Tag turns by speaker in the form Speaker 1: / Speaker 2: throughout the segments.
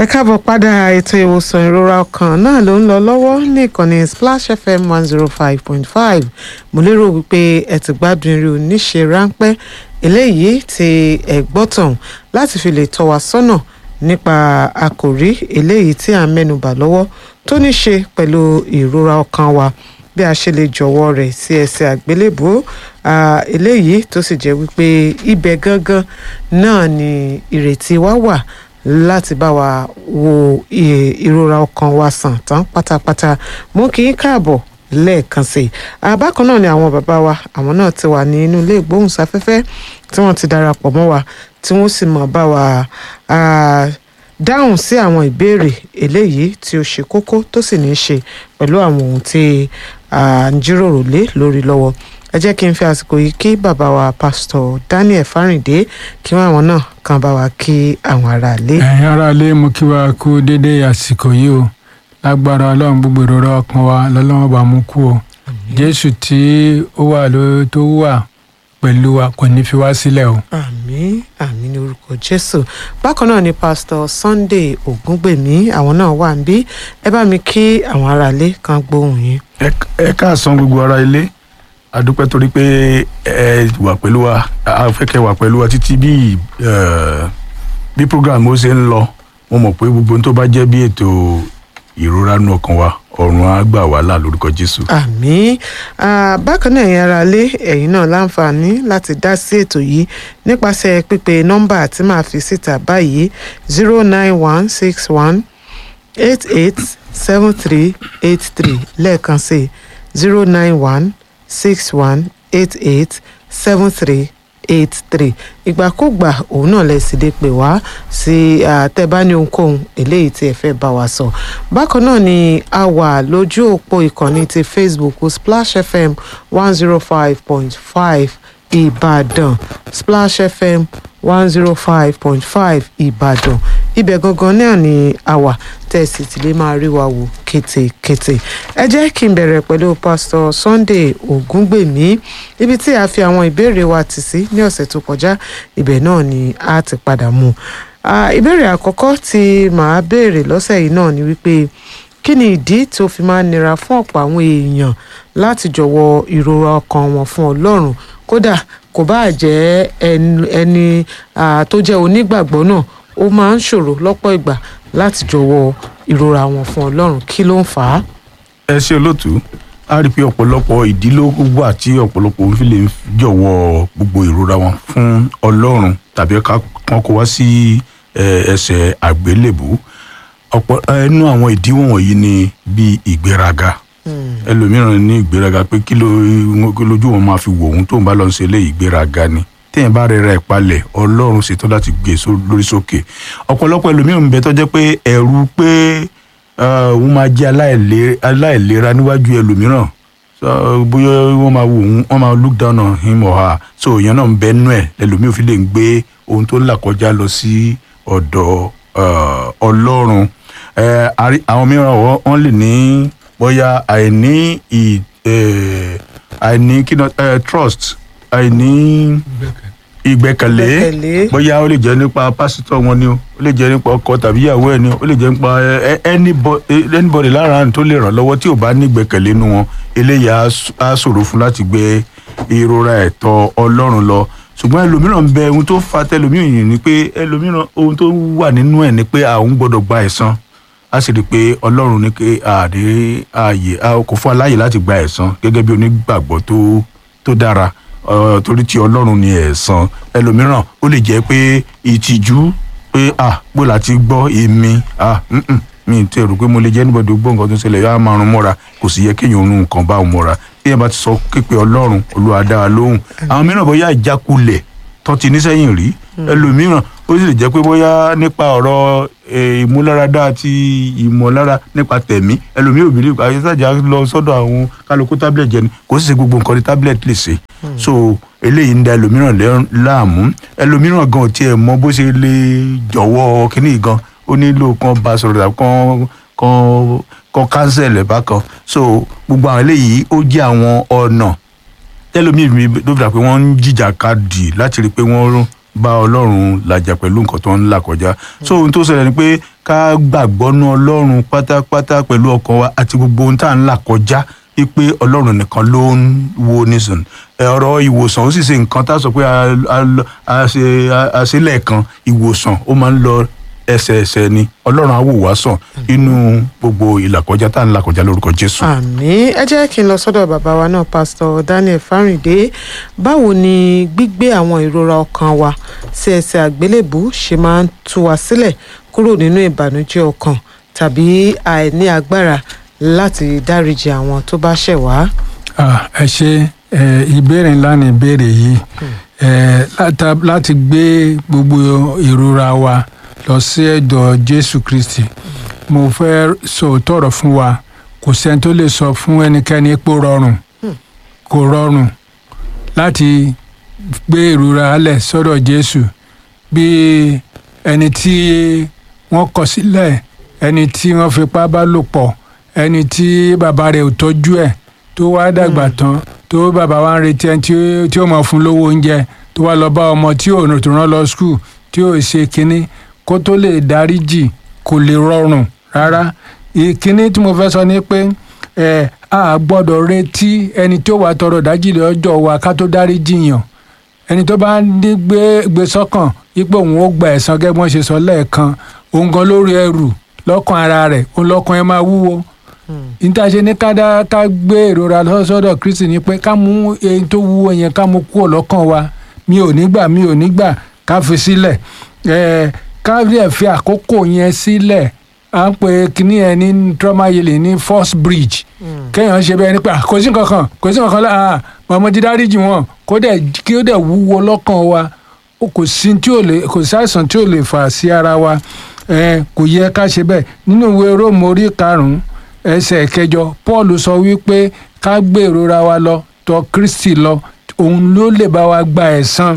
Speaker 1: ẹ káàbọ̀ padà ètò ìwòsàn ìrora ọkàn náà ló ń lọ lọ́wọ́ ní ìkànnì splash fm one zero five point five mo lérò wípé ẹ ti gbádùn eré oníṣe ráńpẹ́ eléyìí tí ẹ gbọ́ tàn láti fi lè tọ́ wa sọ́nà nípa àkòrí eléyìí tí à ń mẹ́nubà lọ́wọ́ tó ní ṣe pẹ̀lú ìrora ọkàn wa bí a ṣe lè jọ̀wọ́ rẹ̀ sí ẹsẹ̀ àgbélébùú eléyìí tó sì jẹ́ wípé ibẹ̀ gangan náà ni ìrètí wa wà láti bá wa wo ìrora ọkàn wa sàn tán pátápátá mú kí n káàbọ̀ lẹ́ẹ̀kan sí i àbákan náà ni àwọn bàbá wa àwọn náà ti wà ní inú ilé ìgbóhùnsáfẹ́fẹ́ tí wọ́n ti darapọ̀ mọ́ wa tí wọ́n sì mọ̀ bá wa dáhùn sí àwọn ìbéèrè eléyìí tí ó ṣe kókó tó sì ní í ṣe pẹ̀lú àwọn ohun tí à ń jíròrò lé lórí lọ́wọ́ ẹ jẹ́ kí n fi àsìkò yìí kí bàbá wa pásítọ̀ Daniel Fáríndé kí wọ́n àwọn náà kan bá wa kí àwọn aráalé.
Speaker 2: ẹ̀yin aráalé mo kí wa kú déédéé àsìkò yìí o lágbára ọlọ́run gbogbo ìrora ọkàn wa lọ́lọ́run bá mú kú o jésù tí ó wà ló tó wà pẹ̀lú wa kò ní fi wá sílẹ̀ o.
Speaker 1: àmín àmín ní orúkọ jésù bákan náà ni pásítọ̀ Sunday Ògúngbèmí àwọn náà wà níbí ẹ bá mi kí àwọn aráalé kan gbóhùn yín.
Speaker 3: ẹ káàsán gbogbo ará ilé adúpẹ́ torí pé ẹ wà pẹ̀lú wa afẹ́kẹ́ wà pẹ̀lú wa títí bí bí program ó ṣe ń lọ mo mọ̀ pé gbogbo tó bá jẹ́ bí ètò ìrora nù ọkàn wa ọ̀run á gbà wá là lórúkọ jésù.
Speaker 1: àmín bákan náà ẹ̀yin ará lé ẹ̀yin náà láǹfààní láti dá sí ètò yìí nípasẹ̀ pípe nọ́mbà tí màá fi síta báyìí zero nine one six one eight eight seven three eight three lẹ́ẹ̀kan sí zero nine one six one eight eight seven three eight three ìgbàkúgbà òun náà lè sì lè pè wá sí àtẹ̀bání ohunkóhun eléyìí tí ẹ fẹ́ bá wa sọ. bákan náà ni a wà lójú òpó ìkànnì ti facebook splash fm one zero five point five ìbàdàn splash fm one zero five point five ìbàdàn ibẹ̀ gangan náà ni a wà tẹ̀sí tí lè máa rí wa wò kétékété ẹ jẹ́ kí n bẹ̀rẹ̀ pẹ̀lú pásítọ̀ Sunday Ògúngbèmí ibi tí a fi àwọn ìbéèrè wa tì sí ní ọ̀sẹ̀ tó kọjá ibẹ̀ náà ni a ti padà mú ìbéèrè àkọ́kọ́ tí màá béèrè lọ́sẹ̀ yìí náà ni wípé kí ni ìdí tó fi máa nira fún ọ̀pọ̀ àwọn èèyàn láti jọ̀wọ́ ìrora ọkàn wọn fún Ọlọ́run kódà kò bá jẹ́ ẹni tó jẹ́ onígbàgbọ́ náà ó máa ń ṣòro lọ́pọ̀ ìgbà láti jọ̀wọ́ ìrora wọn fún Ọlọ́run kí ló ń fà á.
Speaker 3: ẹ ṣe olóòtú a rí i pé ọ̀pọ̀lọpọ̀ ìdílé wà tí ọ̀pọ̀lọpọ̀ fi lè jọ̀wọ́ gbogbo ìrora wọn fún Ọlọ́run tàbí kan kó wá sí ẹsẹ̀ àgbélébù ọ̀pọ̀ ẹnu àwọn ìdí wọ̀nyí ni bíi ìgbéraga ẹlòmíràn ní ìgbéraga pé kí lójú wọn máa fi wò ohun tó ń bá lọ ṣe lé ìgbéraga ni téèyàn bá rẹra ẹ̀ palẹ̀ ọlọ́run ṣetán láti gbé lórí sókè ọ̀pọ̀lọpọ̀ ẹlòmíràn ń bẹ tó jẹ́ pé ẹ̀rù pé òun máa jẹ́ aláìlera níwájú ẹlòmíràn bóyá wọ́n máa wò wọ́n máa look down on him or her so èèyàn náà ń bẹ nú ẹ̀ ẹlòmíràn fi lè ń gbé ohun tó ń là kọjá lọ sí ọ̀dọ̀ ọlọ́run àwọn mìíràn wọ́n lè ní bóyá àìní àìní kí trust àìní ìgbẹ́kẹ̀lé bóyá ó lè jẹ́ nípa pásítọ̀ wọn ni o ó lè jẹ́ nípa ọkọ tàbí ìyàwó ẹ̀ ni o ó lè jẹ́ nípa anybody lára tó lè ràn lọ́wọ́ tí ò bá ní ìgbẹ́kẹ̀lé nu wọn eléyìí á ṣòro fún láti gbé ìrora ẹ̀tọ́ ọlọ́run lọ ṣùgbọ́n ẹlòmíràn ń bẹ ohun tó fa tẹlòmíràn yìí ni pé ẹlòmíràn ohun tó wà nínú ẹ̀ ni pé àwọn gbọ́dọ̀ gba ẹ̀san a sì rí i pé ọlọ́run ní pé àdé ààyè kò fún aláyè láti gba ẹ̀san gẹ́gẹ́ bí onígbàgbọ́ tó tó dára torí tí ọlọ́run ní ẹ̀san ẹlòmíràn ó lè jẹ́ pé ìtìjú pé ah bó la ti gbọ́ èmi ah mi ti rò pé mo lè jẹ́ níbọ̀dọ̀ gbọ́ nǹkan tó ń ṣẹlẹ̀ yóò máa rún mọ́ra kò sì yẹ kéèyàn rún nǹkan bá òun mọ́ra téèyàn bá ti sọ képe ọlọ́run olúwa dá wa lóhùn àwọn mìíràn bóyá ìjákulẹ̀ tó ti nísẹ́yìn rí ẹlòmíràn ó sì lè jẹ́ pé bóyá nípa ọ̀rọ̀ ìmúláradá àti ìmọ̀lára nípa tẹ̀mí ẹlòmíràn òbí lè àyẹ̀sájà lọ sọ́dọ̀ àwọn kálukú tablet jẹ ni kò sì ṣe gbogbo nǹkan ní tablet lè ṣe so eléyìí ń da ẹlòmíràn láàmú ẹlòmíràn gan ò tiẹ̀ mọ bó ṣe lè jọ̀wọ́ kínní gan ó nílò kan bá sọ̀rọ̀ tàbí kan kan kan cancel ẹ̀ bákan so gbogbo àwọn eléyìí ó jẹ́ àwọn ọ̀nà tẹ́lómi mi ló fi dà pé wọ́n ń jìjà kadì láti rí i pé wọ́n bá ọlọ́run làjà pẹ̀lú nǹkan tó ń là kọjá so ohun tó ṣẹlẹ̀ ni pé ká gbàgbọ́ nú ọlọ́run pátápátá pẹ̀lú ọkàn wa àti gbogbo ohun tá à ń là kọjá wípé ọlọ́run nìkan ló ń wo nísìn ọ̀rọ̀ ìwòsàn ó sì ṣe nǹkan tá a sọ pé a- a- a ṣe- a- a ṣe lẹ́ẹ̀kan ìwòsàn ó máa ń lọ ẹsẹẹsẹ ni ọlọ́run á wò wá sàn inú gbogbo ìlàkọjá tá à ń là kọjá lórúkọ jésù.
Speaker 1: àmì ẹ jẹ́ kí n lọ sọ́dọ̀ bàbá wa náà pásítọ̀ daniel fáríndé báwo ni gbígbé àwọn ìrora ọkàn wa sí ẹsẹ̀ àgbélébù ṣe máa ń tú wa sílẹ̀ kúrò nínú ìbànújẹ́ ọkàn tàbí àìní agbára láti dáríji àwọn tó bá ṣẹ̀ wá.
Speaker 2: Ah, ẹ ṣe ẹ, ìbéèrè ńlá ni ìbéèrè yìí ẹ, láta- láti gbé gbogbo ìrora wa lọ sí ẹ̀dọ̀ jésù kristi mo fẹ́ sọ tọrọ fún wa kò sẹ́ni tó lè sọ fún ẹnikẹ́ni pé ó rọrùn kò rọrùn láti gbé ìrora alẹ̀ sọ́dọ̀ jésù bí ẹni tí wọ́n kọ̀ sílẹ̀ ẹni tí wọ́n fipá bá lò pọ̀ ẹni tí bàbá rẹ̀ ò tọ́jú ẹ̀ tó wá dàgbà tán tó bàbá wa ń retí ẹni tí ó- tí ó mọ̀ fún lówó oúnjẹ tó wá lọ bá ọmọ tí ò tó rán lọ skul tí ò ṣe kínní kó tó lè dáríjì kò lè rọrùn rárá ìkínní tí mo fẹ́ sọ ni pé ẹ a gbọ́dọ̀ retí ẹni tó wà tọrọ dájì lọ́jọ́ wa ká tó dáríjì yàn ẹni tó bá ní gbé gbé sọ́kàn ipò òun ó gba ẹ̀san gẹ́gẹ́ bí wọ́n ṣe sọ lẹ́ẹ̀kan òun gan lórí ẹrù lọ́kàn ara rẹ̀ òun lọ́kàn ẹ máa wúwo níta ṣe ní ká dá ká gbé ìrora lọ́sọ́dọ̀ kristi ni pé ká mú èyí tó wúwo yẹn ká mú kúrò lọ́kàn wa mi ò ní gbà mi ò ní gbà ká fi sílẹ̀ ẹ̀ ká lè fi àkókò yẹn sílẹ̀ à ń pè kíní ẹ ní trauma healing ní first bridge kéèyàn ṣe bẹ́ẹ̀ ni pé "Ah, kò sí nǹkan kan kò sí nǹkan kan láà mọ̀mọ́ ti dáríjì wọn kó dẹ̀ kí ó dẹ̀ wúwo lọ́kàn wa ó kò sí tí ò lè kò sí àìsàn tí ò lè fà sí ara wa ẹ kò yẹ ká ṣe bẹ́ẹ̀ nínú ìwé róòmù orí karùn-ún ẹsẹ̀ kẹjọ paul sọ wípé ká gbé ìrora wa lọ tọ̀ kristi lọ òun ló lè bá wa gba ẹ̀san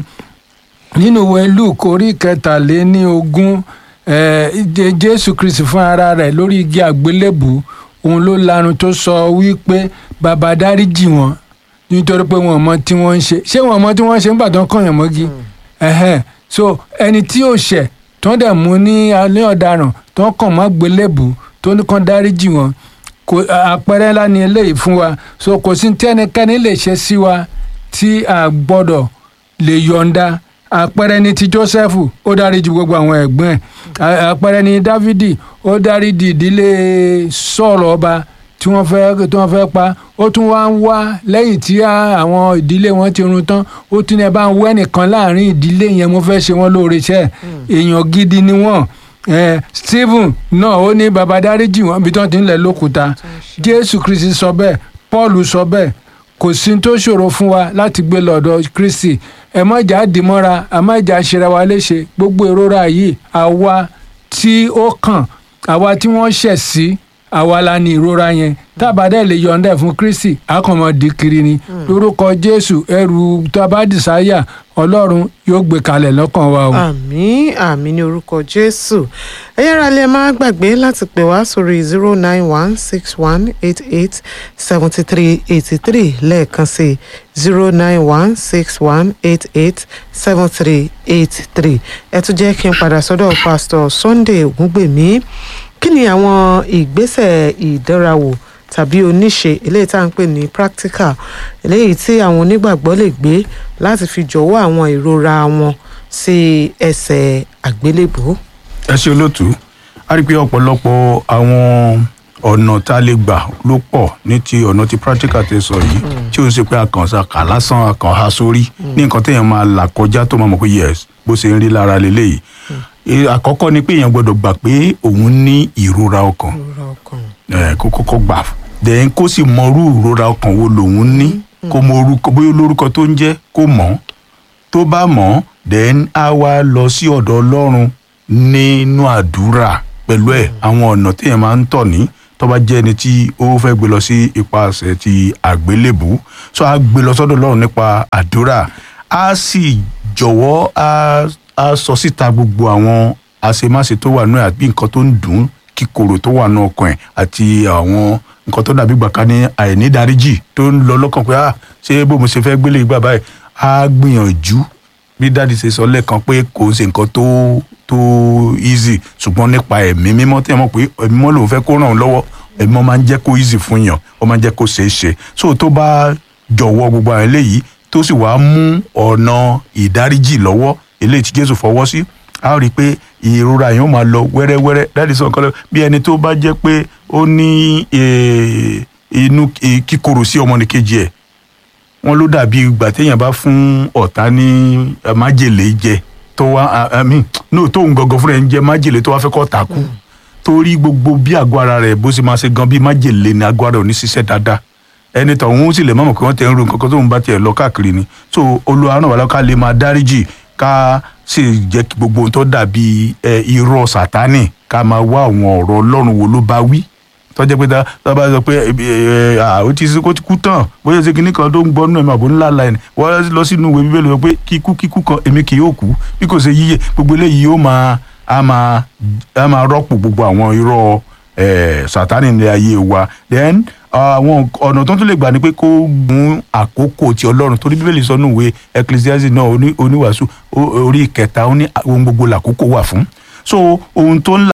Speaker 2: nínú ìwé luke orí kẹtàléní ogún eh, Jé- jésù kristi fún ara rẹ̀ lórí igi àgbélébù òun ló lanu tó sọ wípé bàbá dáríjì wọn nítorí pé wọn ò mọ tí wọ́n ń ṣe ṣé wọn ò mọ tí wọ́n ń ṣe nígbà tó ń kọyàn mọ́gi ẹ̀hẹ́n. so ẹni tí ò ṣẹ̀ tó ń dẹ̀ mú ní alẹ́ ọ̀daràn tó ń kàn mọ́ gbélébù tó ní kàn dáríjì wọn kò àpẹẹrẹ ńlá ni eléyìí fún wa so kò sí tí ẹnikẹ́ni lè ṣe sí wa tí a gbọ́dọ̀ lè yọ̀ǹda àpẹẹrẹ ni ti joseph ó dáríjì gbogbo àwọn ẹ̀gbọ́n ẹ̀ À- àpẹẹrẹ ni dávidi ó dáríjì ìdílé sọ̀rọ̀ ọba tí wọ́n fẹ́ tí wọ́n fẹ́ pa ó tún wá ń wá lẹ́yìn tí á- àwọn ìdílé wọn ti run tán ó tún ní ẹ bá ń wẹ́ nìkan láàrin ìdílé yẹn mo fẹ́ ṣe wọ́n lóore iṣẹ́ èèyàn gidi ni wọ́n Eh, stephen náà ó ní baba dáríjì wọn bí tí wọ́n ti ń lẹ̀ lókúta jésù kristi sọ bẹ́ẹ̀ paul sọ bẹ́ẹ̀ kò sí tó ṣòro fún wa láti gbé lọ́dọ̀ kristi ẹ má jà á dìmọ́ra ẹ má jà á ṣera wa léṣe gbogbo ìrora yìí àwa tí ó kàn àwa tí wọ́n ṣẹ̀ sí àwa la ní ìrora yẹn tábàdà lè yọ̀ǹda ẹ̀ fún kristi àkànmọ́ di kiri ni lórúkọ jésù ẹrù tabadìsáyà ọlọ́run yóò gbé kalẹ̀ lọ́kàn wa o.
Speaker 1: àmì àmì ní orúkọ jésù ẹ yára lẹ máa gbàgbé láti pè wá sórí zero nine one six one eight eight seventy three eighty three lẹ́ẹ̀kan sí zero nine one six one eight eight seven three eight three ẹ tún jẹ́ kí n padà sọ́dọ̀ pásítọ̀ sunday ògúngbèmí kí ni àwọn ìgbésẹ̀ ìdánrawò tàbí oníṣe eléyìí tá à ń pè ní practical eléyìí tí àwọn onígbàgbọ́ lè gbé láti fi jọ̀wọ́ àwọn ìrora wọn sí ẹsẹ̀ àgbélébùú.
Speaker 3: ẹ ṣe olóòtú a rí i pé ọ̀pọ̀lọpọ̀ àwọn ọ̀nà tá a lè gbà ló pọ̀ ní ti ọ̀nà ti practical tẹ sọ yìí tí ó ń ṣe pé àkànṣe kà lásán àkànhá sórí ní nǹkan téèyàn máa là kọjá tó máa mọ̀ pé yes bó ṣe ń rí lára lélẹ́yìí Eh, àkọ́kọ́ ni pé èèyàn gbọ́dọ̀ gbà pé òun ní ìrora ọkàn
Speaker 1: ìrora ọkàn.
Speaker 3: ẹ kó kọ́kọ́ gbà then kó sì mọrú ìrora ọkàn wo lòun ní kó mọ orúkọ bóyá olórúkọ tó ń jẹ́ kó mọ̀ tó bá mọ̀ then á wá lọ sí ọ̀dọ̀ Ọlọ́run nínú àdúrà pẹ̀lú ẹ̀ àwọn ọ̀nà téèyàn máa ń tọ̀ ní tó bá jẹ́ ẹni tí ó fẹ́ gbé lọ sí ipasẹ̀ ti àgbélébù so á gbé lọ sọ́dọ̀ Ọlọ́run nípa àdúrà á sì jọ̀wọ́ á á sọ síta gbogbo àwọn àṣemáṣe tó wà nù ẹ̀ àbí nǹkan tó ń dùn ún kíkorò tó wà nù ọkàn ẹ̀ àti àwọn nǹkan tó dàbí gbàkan ní àìnídáríjì tó ń lọ lọ́kàn pé ah ṣé bó mo ṣe fẹ́ gbélé ìgbà báyìí á gbìyànjú bí dáàdi ṣe sọ lẹ́ẹ̀kan pé kò ń ṣe nǹkan tó tó easy ṣùgbọ́n nípa ẹ̀mí mímọ́ tí ẹ mọ̀ pé ẹ̀mí mímọ́ lòun fẹ́ kó ràn ọ́ lọ́wọ́ ẹ̀mí mímọ́ máa ń jẹ́ kó easy fún yàn ó máa ń jẹ́ kó ṣeé ṣe so tó bá jọ̀wọ́ gbogbo àwọn eléyìí tó sì wá mú ọ̀nà ìdáríjì lọ́wọ́ eléyìí tí Jésù fọwọ́ sí a ó rí i pé ìrora yẹn ó máa lọ wẹ́rẹ́wẹ́rẹ́ dáàdi sọ nǹkan lọ bí ẹni tó bá jẹ́ pé ó ní eh, inú eh, kíkorò sí ọmọnìkejì ẹ̀ wọ́n ló dàbí ìgbà téèyàn bá fún ọ̀tá ní eh, májèlé jẹ tó wá ah, I mean, no tóun gangan fúnra ẹ̀ ń jẹ májèlé tó wá fẹ́ kọ́ ta kú torí gbogbo bí àgọ́ ara rẹ̀ bó ṣe máa ṣe gan bí májèlé ni àgọ́ ara ò ní ṣiṣẹ́ dáadáa ẹni tọ̀hún sì lè mọ̀mọ́ pé wọ́n tẹ̀ ń ro nǹkan kan tóun bá tiẹ̀ lọ káàkiri ni so Olúwa ràn wá lọ́wọ́ ká lè máa dáríjì ká sì jẹ́ kí gbogbo ohun tó dàbí ẹ, irọ́ sátánì ká máa wá àwọn ọ̀rọ̀ Ọlọ́run wo ló bá wí tọ́jẹ́ pé tá tá bá sọ pé ẹ, ẹ, à, ó ti ó ti kú tán bóyá ṣe kinní kan tó ń gbọ́ nínú ẹ̀mí àbò ńlá la ẹ̀ wọ́n lọ sínú ìwé bíbélì sọ pé kíkú kíkú kan èmi kì yóò kú bí kò ṣe yíyẹ gbogbo eléyìí yóò máa á máa á máa rọ́pò gbogbo àwọn irọ́ ẹ̀, sátánì ní ayé wa then àwọn ọ̀nà tó tún lè gbà ni pé kó gun àkókò ti ọlọ́run torí bíbélì sọ nínú ìwé ecclesiastes náà oní- oníwàásù ó- orí ìkẹta ó ní ohun gbogbo làkókò wà fún so ohun tó ń là